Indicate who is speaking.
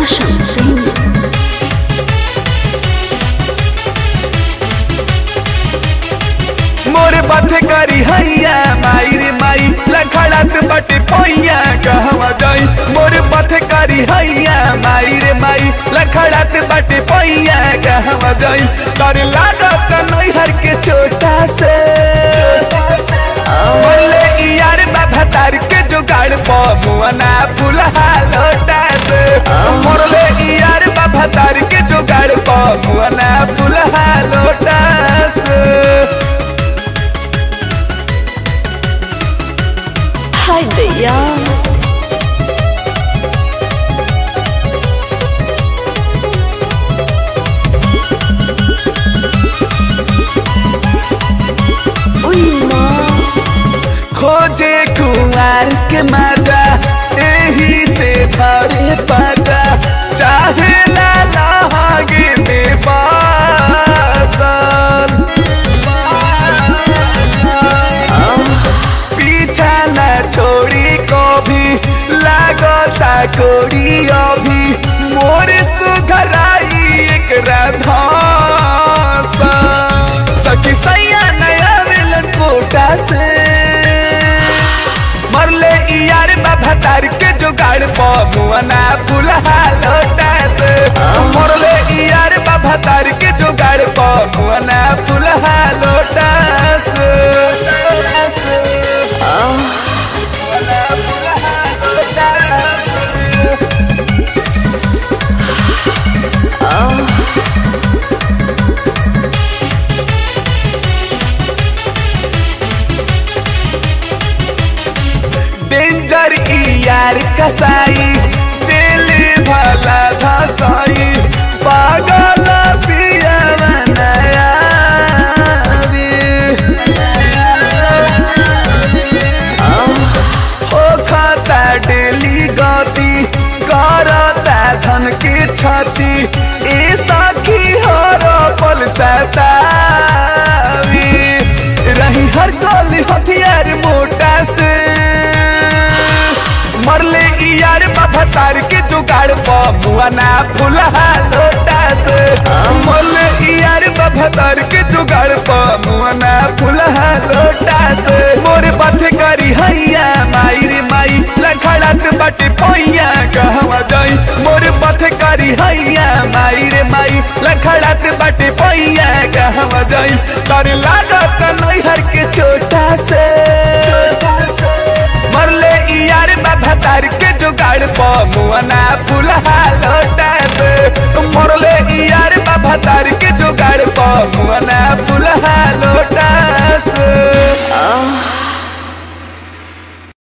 Speaker 1: Roshan Singh.
Speaker 2: मोर बाथे करी हैया माई रे माई लखड़ात बटे पैया कहवा जाई मोर बाथे करी हैया माई रे माई लखड़ात बटे पैया कहवा जाई कर लागत नैहर के छोटा से बोले ई यार बाबा तार के जुगाड़ प मुअना फुलहा लोटा से मोरले ई यार बाबा तार के जुगाड़ प मुअना फुलहा लोटा से
Speaker 1: Hi Daya. Uy, ma.
Speaker 2: खोजे कुमार के मजा यही से भरे पाजा चाहे ला लागे में बासल पीछा न छोड़ी को भी लागता कोड़ी अभी मोर सुघराई एक राधा सखी सैया नया मिलन कोटा से मरले ई यार बाबा तार के जुगाड़ प मुअना फुलहा लोटा से मरले ई यार बाबा तार के जुगाड़ प मुअना फुलहा लोटा से मुअना फुलहा लोटा से। डेंजर ई यार कसाई दिल भला धसाई पागल पिया नया हो खाता डेली गति करता धन की छाती ई साखी हर पल सतावी रही हर गली हथियार मोटा से मरले ई यार बाबा तार के जुगाड़ प मुआना फुलहा लोटा से मरले ई यार बाबा तार के जुगाड़ प मुआना फुलहा लोटा से मोर बाथे करी हैया माई रे माई लखड़ात बटे पैया कहवा जाई मोर बाथे करी हैया माई रे माई लखड़ात बटे पैया